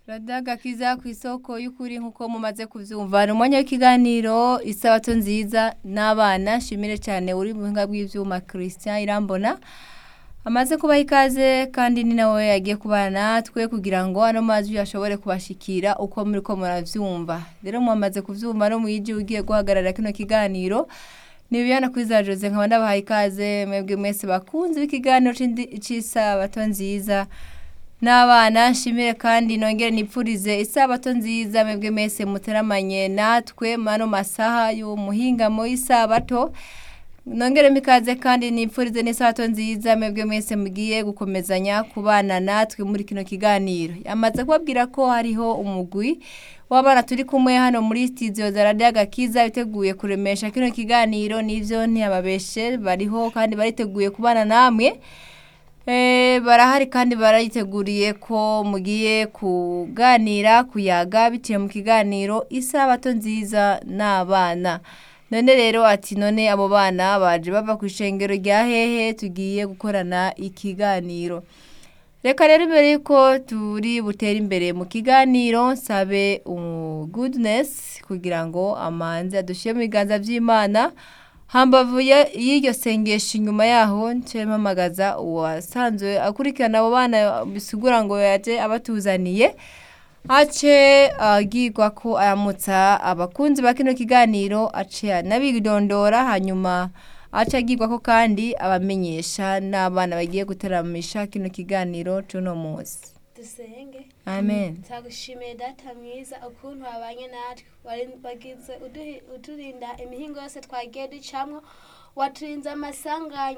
radagakiza ku isoko y'ukuri nk'uko mumaze kuvyumva ni umwanya w'ikiganiro isabato nziza n'abana nshimire cyane uri mu buhinga bw'ivyuma christian irambona amaze kubaha ikaze kandi ni nawe yagiye kubana natwe kugira ngo ano majwi ashobore kubashikira uko muri ko muravyumva rero mwamaze kuvyumva no mwiji ugiye guhagarara kino kiganiro ni Viviana Kwiza Jose nkaba ndabahaye ikaze mwebwe mwese bakunze b'ikiganiro c'indi- c'isabato nziza n'abana nshimire kandi nongere nipfurize isabato nziza mwebwe mwese muteramanye natwe mano masaha y'umuhingamo y'isabato nongere mikaze kandi nipfurize n'isabato nziza mwebwe mwese mugiye gukomezanya kubana natwe muri kino kiganiro yamaze kubabwira ko hariho umugwi w'abana turi kumwe hano muri studio za Radio Agakiza biteguye kuremesha kino kiganiro nivyo ntiyababeshe bariho kandi bariteguye kubana namwe Eh, barahari kandi barayiteguriye ko mugiye kuganira kuyaga biciye mu kiganiro isabato nziza n'abana none rero ati none abo bana baje bava ku ishengero rya hehe tugiye gukorana ikiganiro reka rero imbere yuko turi butere imbere mu kiganiro nsabe goodness kugira ngo amanze adushyire mu biganza by'imana hambavu ya- y'iryo sengesho inyuma yaho nce mpamagaza uwasanzwe akurikirana abo bana bisigura ngo yaje abatuzaniye ace agirwa ko aramutsa abakunzi ba kino kiganiro ace anabidondora hanyuma ace agirwa ko kandi abamenyesha n'abana bagiye guteramisha kino kiganiro c'uno munsi dusenge amen turagushimiye data mwiza ukuntu wabanye natwe wari- wagize uduhi- uturinda imihingo yose twagiye ducamwo waturinze amasanganya